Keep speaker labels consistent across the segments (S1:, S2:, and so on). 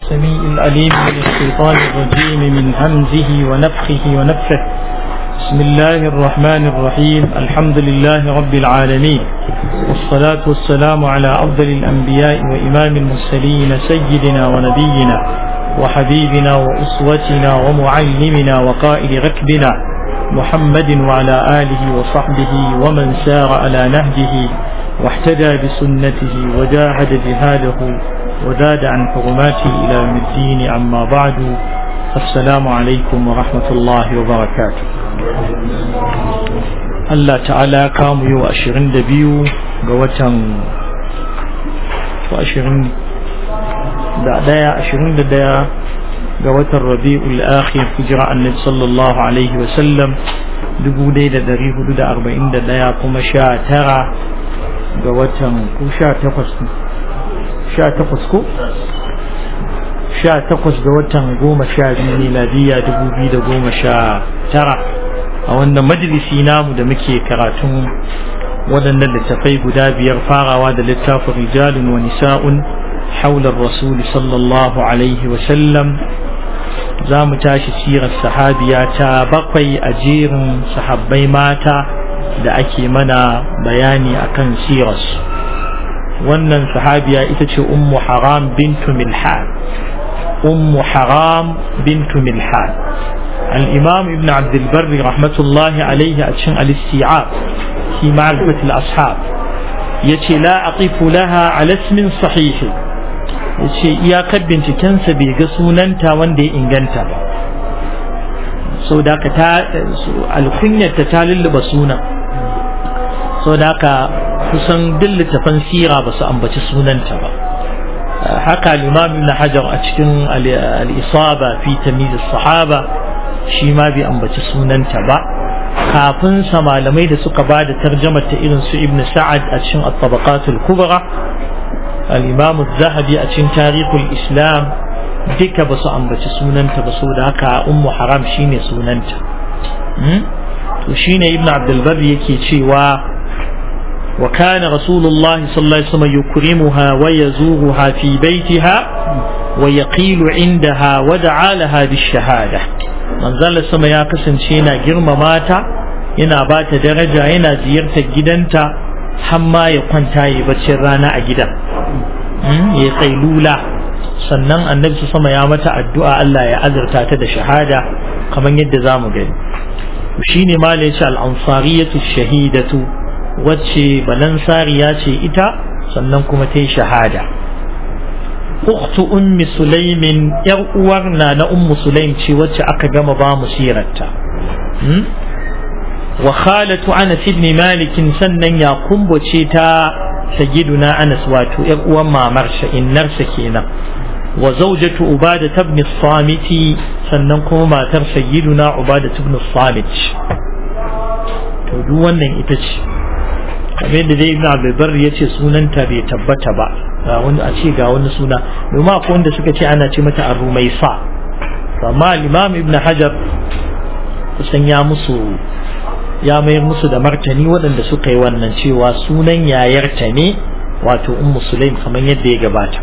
S1: السميع العليم من الشيطان الرجيم من همزه ونفخه ونفخه بسم الله الرحمن الرحيم الحمد لله رب العالمين والصلاة والسلام على أفضل الأنبياء وإمام المرسلين سيدنا ونبينا وحبيبنا وأسوتنا ومعلمنا وقائد ركبنا محمد وعلى آله وصحبه ومن سار على نهجه واحتدى بسنته وجاهد جهاده وزاد عن حرماته إلى يوم الدين أما بعد السلام عليكم ورحمة الله وبركاته Allah ta'ala kamu yau ashirin da biyu ga watan ashirin da daya ashirin da daya ga watan rabi'ul akhir hijira annabi sallallahu alaihi wa sallam dubu ɗaya da dari hudu da arba'in da daya kuma sha tara ga watan ko sha takwas sha takwas ko sha takwas ga watan goma sha biyu miladiya dubu biyu da goma sha tara a wannan majalisi namu da muke karatun waɗannan littafai guda biyar farawa da littafin rijalun wa nisa'un haular rasuli sallallahu alaihi wasallam za mu tashi sirar sahabiya ta bakwai a jerin sahabbai mata da ake mana bayani akan sirarsu wannan sahabiya ita ce ummu haram bintu milhan ummu haram bintu milhan الإمام ابن عبد البر رحمة الله عليه أتشن الاستيعاب في معرفة الأصحاب يتي لا أقف لها على اسم صحيح يتي يا بنت كنس بيقصونا وان دي إنجنتا so da ka ta alkunyar ta ta lulluba suna so da ka kusan duk littafan sira ba su ambaci sunanta ba haka limam ibn hajar a cikin al-isaba fi tamyiz sahaba shi ma bai ambaci sunanta ba kafin sa malamai da suka ba da tarjamar ta irin su ibn sa'ad a cikin at-tabaqatul kubra al-imam az-zahabi a cikin tarihul islam duka ba su ambaci sunanta ba saboda haka ummu haram shine sunanta to shine ibn abdul bar yake cewa wa kana rasulullahi sallallahu alaihi wasallam yukrimuha wa yazuruha fi baitiha wa yaqilu indaha wa da'a laha bish-shahada manzala sama ya kasance yana girmama ta yana ba ta daraja yana ziyartar gidanta har ma ya kwanta ya baccin rana a gidan ya kailula sannan annabi su sama ya mata addu'a Allah ya azurta ta da shahada kamar yadda za mu gani shine ma ya ce al'ansariyatu shahidatu wacce balansariya ce ita sannan kuma ta yi shahada ukhtu ummi sulaimin yar uwar na na ummu sulaim ce wacce aka gama ba mu sirarta wa khalatu anas ibn malik sannan ya kumbace ta sayyiduna anas wato yar uwan mamar sa innarsa kenan wa zawjatu ubada ibn samiti sannan kuma matar sayyiduna ubada ibn samit to duk wannan ita ce kamar da dai ibn abdulbar ya ce sunanta bai tabbata ba ga wani a ce ga wani suna domin akwai wanda suka ce ana ce mata ar-rumaisa amma imam ibn hajar kusan ya musu ya mayar musu da martani waɗanda suka yi wannan cewa sunan yayarta ne wato ummu sulaim kamar yadda ya gabata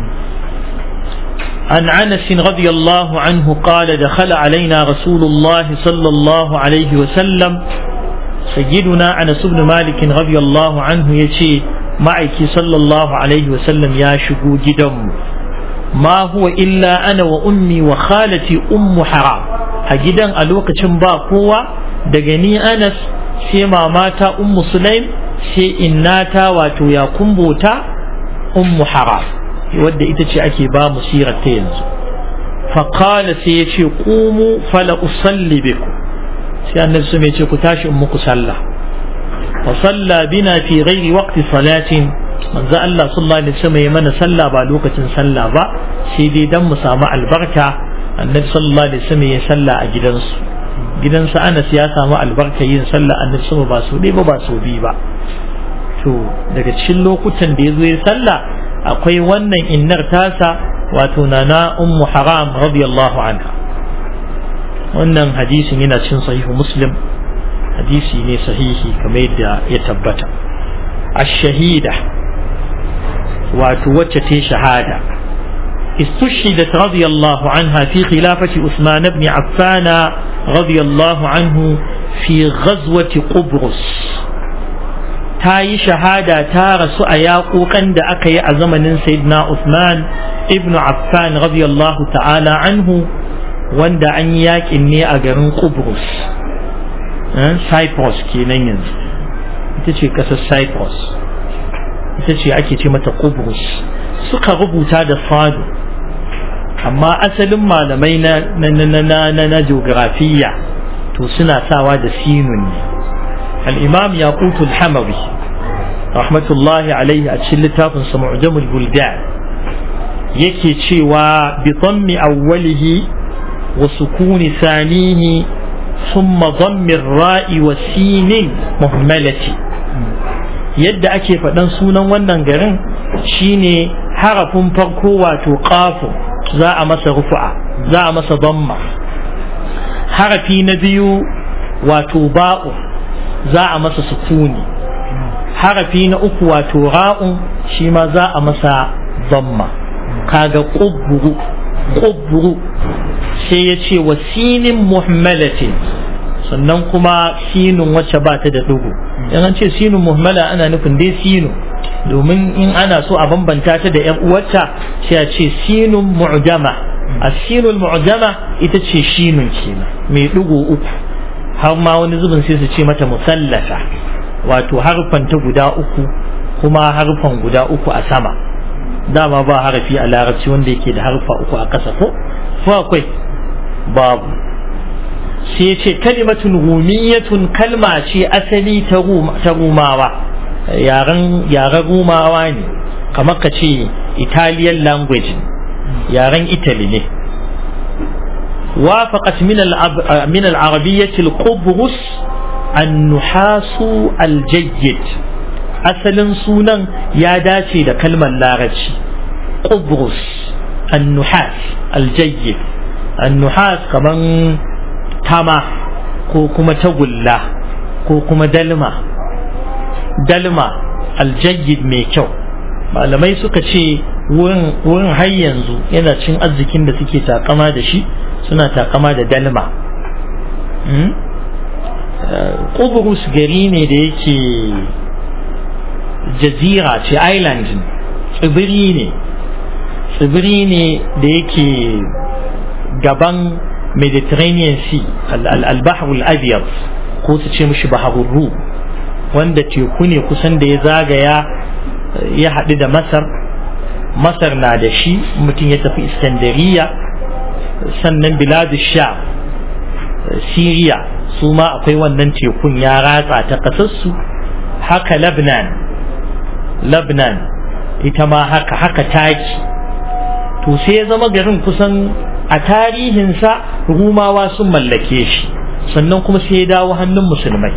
S1: عن عنس رضي الله عنه قال دخل علينا رسول الله صلى الله عليه وسلم سيدنا أنس بن مالك رضي الله عنه يشي معك صلى الله عليه وسلم يا شقو جدم ما هو إلا أنا وأمي وخالتي أم حرام أجدا ألوك با قوة دقني أنس سيما ماتا أم سليم سي إناتا واتو يا قنبوتا أم حرام ودى إتشي أكي با مسيرة تينزو فقال سيشي قوموا فلا أصلي بكم sai annabi sun ce ku tashi in muku sallah wa salla bina fi ghairi waqti salatin manzo Allah sallallahu alaihi wasallam ya mana sallah ba lokacin sallah ba sai dai dan mu samu albarka annabi sallallahu alaihi wasallam ya sallah a gidansu gidansa Anas ya samu albarka yin sallah annabi sama ba so ba ba so bi ba to daga cikin lokutan da ya zo ya sallah akwai wannan innar tasa wato nana ummu haram radiyallahu anha wannan hadisin yana cin sahihu muslim hadisi ne sahihi kamar yadda ya tabbata ash-shahida wato wacce ta shahada استشهدت رضي الله عنها في خلافة عثمان بن عفان رضي الله عنه في غزوة قبرص تاي شهادة تارس أياقو كند أكي أزمن سيدنا عثمان ابن عفان رضي الله تعالى عنه وند أن ياك إني أجرن قبرص سايبروس كي نينز تشي كسر سايبروس تشي أكي تمت قبرص suka rubuta da fado amma asalin malamai na na na na na na geografiya to suna sawa da sinun ne al-imam yaqut al-hamawi rahmatullahi alaihi a cikin littafin sa mu'jamul buldan yake cewa bi dhammi awwalihi wa sukuni thanihi thumma dhammi ar-ra'i wa sinin muhmalati yadda ake faɗan sunan wannan garin shine harafin farko wato ƙafu za a masa rufu'a za a masa damma harafi na biyu wato ba'u za a masa sukuni harafi na uku wato ra'un shi ma za a masa damma kaga ƙubburu ƙubburu sai ya ce wa sinin muhammalatin sannan kuma sinun wacce ba ta da dugu in an ce sinun muhammala ana nufin dai sinu domin in ana so a bambanta ta da yan uwarta sai a ce sinun mu'jama a sinun mu'jama ita ce shinun kenan mai dugu uku har ma wani zubin sai su ce mata musallata wato harfan ta guda uku kuma harfan guda uku a sama dama ba harafi a larabci wanda yake da harfa uku a ƙasa ko ko akwai babu sai ce kalimatun rumiyatun kalma ce asali ta rumawa yaren rumawa ne kamar ka ce italian language yaren italy ne وافقت من من العربية القبرص النحاس الجيد أصلا سونا يا داتي دا كلمة لارجي قبرص النحاس الجيد النحاس كمان tama ko kuma tagulla ko kuma dalma dalma aljayyid mai kyau malamai suka ce wurin har yanzu yana cin arzikin da suke takama da shi suna takama da dalma Kuburus gari ne da yake jazira ce island tsibiri ne tsibiri ne da yake gaban mediterranean sea al-bahr al-abyad ko su ce mishi baharul rum wanda teku ne kusan da ya zagaya ya haɗu da masar masar na da shi mutum ya tafi iskandariya sannan biladu sha siriya su ma akwai wannan tekun ya ratsa ta ƙasarsu haka labnan labnan ita ma haka haka taki to sai ya zama garin kusan a tarihinsa rumawa sun mallake shi sannan kuma sai ya dawo hannun musulmai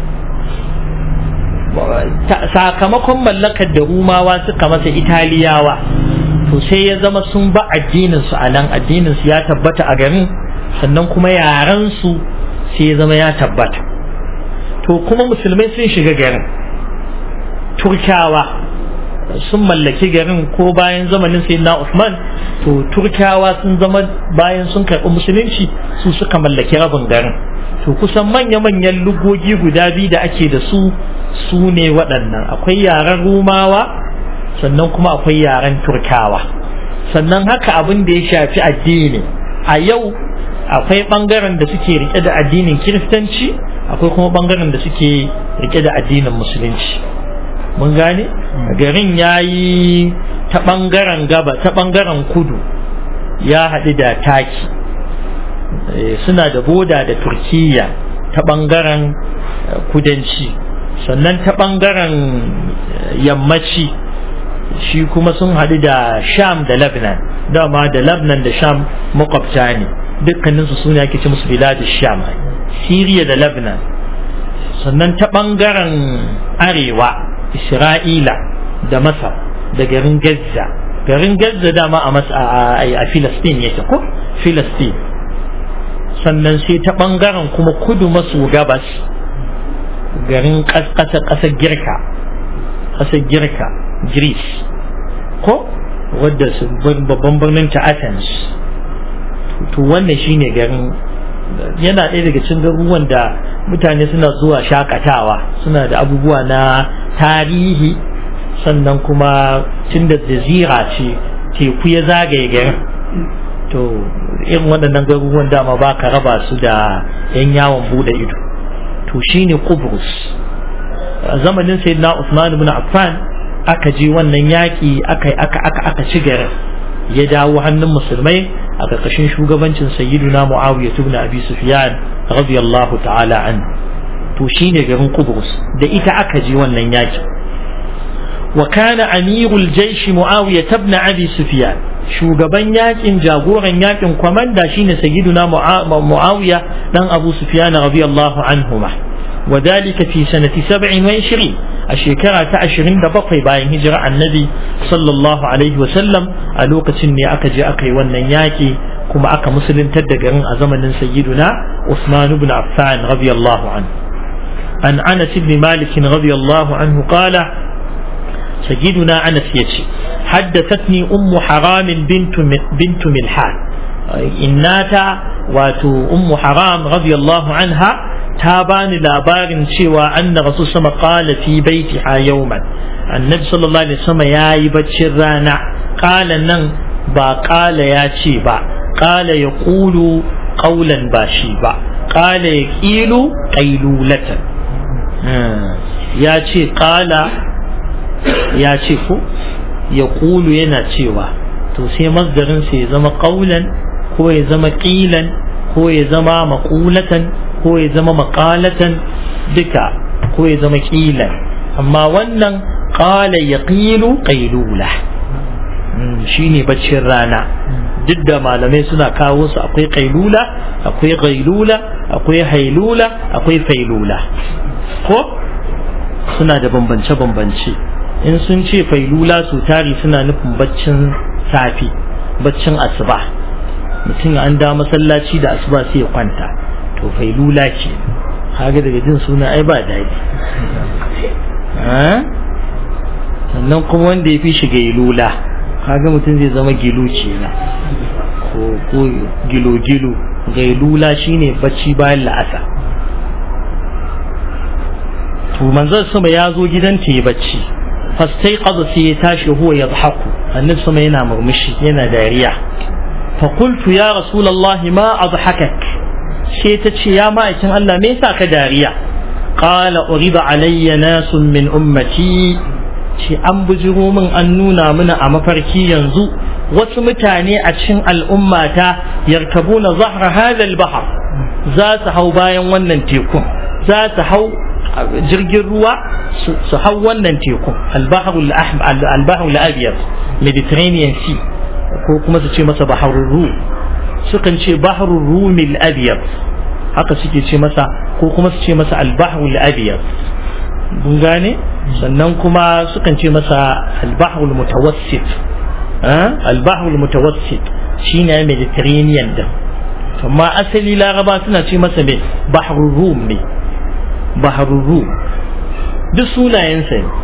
S1: sakamakon mallakar da rumawa suka masa italiyawa to sai ya zama sun ba addininsu a nan addininsu ya tabbata a garin sannan kuma yarensu sai ya zama ya tabbata to kuma musulmai sun shiga garin turkawa sun mallaki garin ko bayan zamanin sayyidina Usman to turkawa sun zama bayan sun karɓi musulunci su suka mallaki rabin garin to kusan manya-manyan lugogi guda biyu da ake da su su ne waɗannan akwai yaren rumawa sannan kuma akwai yaren turkawa sannan haka abin da ya shafi addini a yau akwai ɓangaren da suke rike da addinin kiristanci akwai kuma ɓangaren da suke rike da addinin musulunci mun gane garin ya yi ta ɓangaren gaba ta ɓangaren kudu ya haɗu da taki suna da boda da turkiya ta ɓangaren kudanci sannan ta ɓangaren yammaci shi kuma sun haɗu da sham da lebanon dama da lebanon da sham makwabta ne dukkaninsu suna ake ce musu biladu sham siriya da lebanon sannan ta ɓangaren arewa isra'ila da masar da garin gaza garin gaza dama a a filistin yake ko filistin sannan sai ta ɓangaren kuma kudu maso gabas garin ƙasar girka ƙasar girka greece ko wadda babban birnin ta Athens to wannan shine garin yana ɗaya daga cikin garuruwan da mutane suna zuwa shakatawa suna da abubuwa na tarihi sannan kuma tun da jazira ce teku ya zagaye garin to irin waɗannan garuruwan dama ba ka raba su da 'yan yawon buɗe ido to shine Kubrus a zamanin sayyidina Usman ibn Affan aka je wannan yaƙi aka aka aka aka ci garin ya dawo hannun musulmai a ƙarƙashin shugabancin sayyiduna Muawiya ibn Abi Sufyan radiyallahu ta'ala an to shine garin Kubrus da ita aka je wannan yaƙi wa kana amirul jaysh Muawiya ibn Abi Sufyan shugaban yakin jagoran yakin kwamanda shine sayyiduna Muawiya dan Abu Sufyan radiyallahu anhuma وذلك في سنة سبع وعشرين الشكرة عشرين دبقي باين هجرة النبي صلى الله عليه وسلم ألوك سني أكجي أكي ونياكي كما أكا مسلم تدقرن أزمن سيدنا عثمان بن عفان رضي الله عنه عن أنس بن مالك رضي الله عنه قال سيدنا أنس يتي حدثتني أم حرام بنت بنت ملحان إناتا واتو أم حرام رضي الله عنها ta bani labarin cewa anna rasul sama qala fi baitiha yawman annabi sallallahu alaihi wasallam yayi baccin rana qala nan ba qala ya ce ba qala yaqulu qawlan ba shi ba qala yaqilu qailulatan ya ce qala ya ce ko yaqulu yana cewa to sai masdarin sai ya zama qawlan ko ya zama qilan ko ya zama maqulatan ko ya zama maƙalatan duka ko ya zama ƙilan amma wannan ƙala ya ƙilu ƙailula shi ne baccin rana duk da malamai suna kawo su akwai ƙailula akwai ƙailula akwai hailula akwai failula ko suna da bambance-bambance in sun ce failula su tari suna nufin baccin safi baccin asuba mutum an da masallaci da asuba sai ya kwanta to failula ce kaga daga jin suna ai ba daɗi sannan kuma wanda ya fi shi gailula kaga mutum zai zama gilu ce na ko gilo-gilo gailula shine bacci bayan la'asa to manzon sama ya zo gidanta ya bacci fastai kaza sai ya tashi huwa ya haku annabi sama yana murmushi yana dariya فقلت يا رسول الله ما أضحكك sai ta ce ya ma'aikin Allah me yasa ka dariya qala uriba alayya nasun min ummati ce an bujiro min an nuna mana a mafarki yanzu wasu mutane a cikin al'ummata yarkabuna zahra hadha al-bahr za su hau bayan wannan tekun za su hau jirgin ruwa su hau wannan tekun al-bahr al-abyad mediterranean sea ko kuma su ce masa baharul rum sukan ce baharul rumil abiyar haka suke ce masa ko kuma su ce masa albahrul abiyar mun gane sannan kuma sukan ce masa albahrul mutawassit albahrul mutawassit shine mediterranean din amma asali laraba suna ce masa mai bahrul rum ne bahrul rum duk sunayensa ne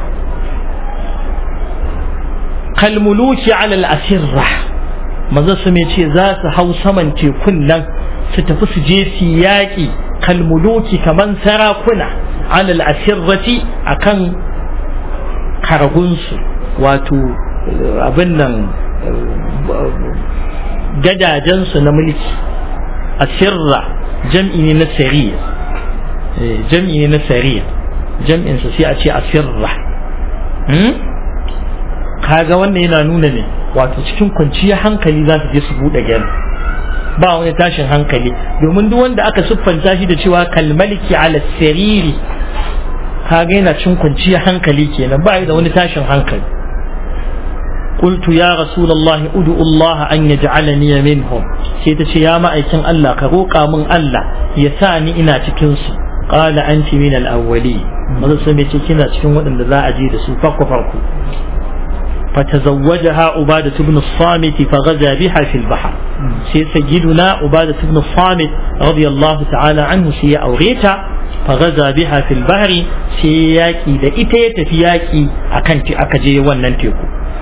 S1: kalmuluki ala al-asirra maza su ce za su hau saman tekun nan su tafi su je su yaƙi kalmuluki kaman sarakuna alal asirrati akan karagunsu wato abin nan gadajensu na mulki asirra jam'i ne na sariya jam'i ne na sariya jam'insa sai a ce asirra kaga wannan yana nuna ne wato cikin kwanciyar hankali za su je su buɗe gari ba wani tashin hankali domin duk wanda aka siffanta shi da cewa kalmaliki ala sariri kaga yana cikin kwanciyar hankali kenan ba da wani tashin hankali قلت يا رسول الله ادعو الله أن يجعلني منهم سيتشي يا مأيكن الله كروكا من الله يساني إنا تكنسي قال أنت من الأولين ماذا سميتي كنا تكن ودن ذا أجيد سوفاق فرقو فتزوجها عبادة بن الصامت فغزا بها في البحر سي سيدنا عبادة بن الصامت رضي الله تعالى عنه سي أوريتا فغزا بها في البحر سي ياكي دا إتيت في ياكي أكنت أكجي وننتيكو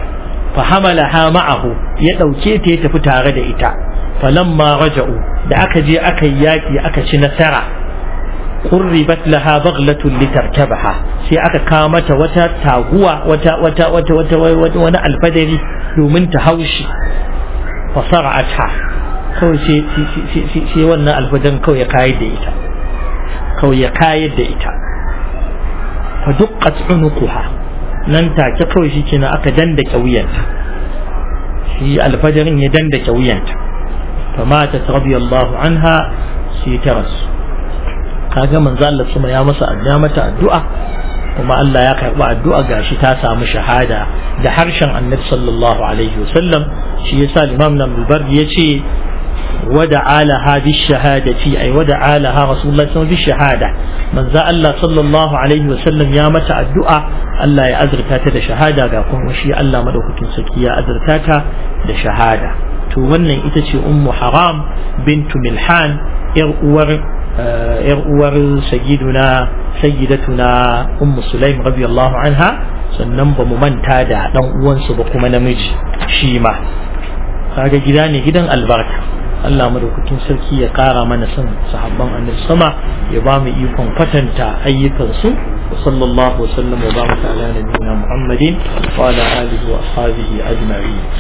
S1: fa hamalaha ma'ahu ya dauke ta ya tafi tare da ita falamma raja'u da aka je aka yi yaki aka ci nasara qurribat laha baghlatun litarkabaha sai aka kawo mata wata taguwa wata wata wata wata wani alfadari domin ta haushi fasara'atha kawai sai wannan alfadan kawai ya kayar da ita kawai ya kayar da ita fa duqqat unuquha nan take kawai shi kenan aka dandake wuyanta shi alfadarin ya dandake wuyanta fa matat radiyallahu anha sai ta rasu kaga manzo Allah kuma ya masa addu'a mata addu'a kuma Allah ya karɓi addu'a gashi ta samu shahada da harshen annabi sallallahu alaihi wasallam shi yasa imam nan bar yace ودعا لها بالشهادة أي ودعا لها رسول الله صلى الله عليه وسلم بالشهادة من ذا الله صلى الله عليه وسلم يا متى الدعاء الله يا أزرتاتا دا شهادة قاكم وشي الله مدوك تنسكي يا أزرتاتا دا شهادة تولن إتشي أم حرام بنت ملحان إرؤور إرؤور سيدنا سيدتنا أم سليم رضي الله عنها sannan ba mu manta da dan uwansu ba kuma namiji shi ma kaga gida ne gidan albarka Allah madaukakin sarki ya kara mana son sahabban annabi sama ya ba mu ikon kwatanta ayyukansu wa sallallahu wa sallam wa baraka ala nabiyyina muhammadin wa ala alihi wa ashabihi ajma'in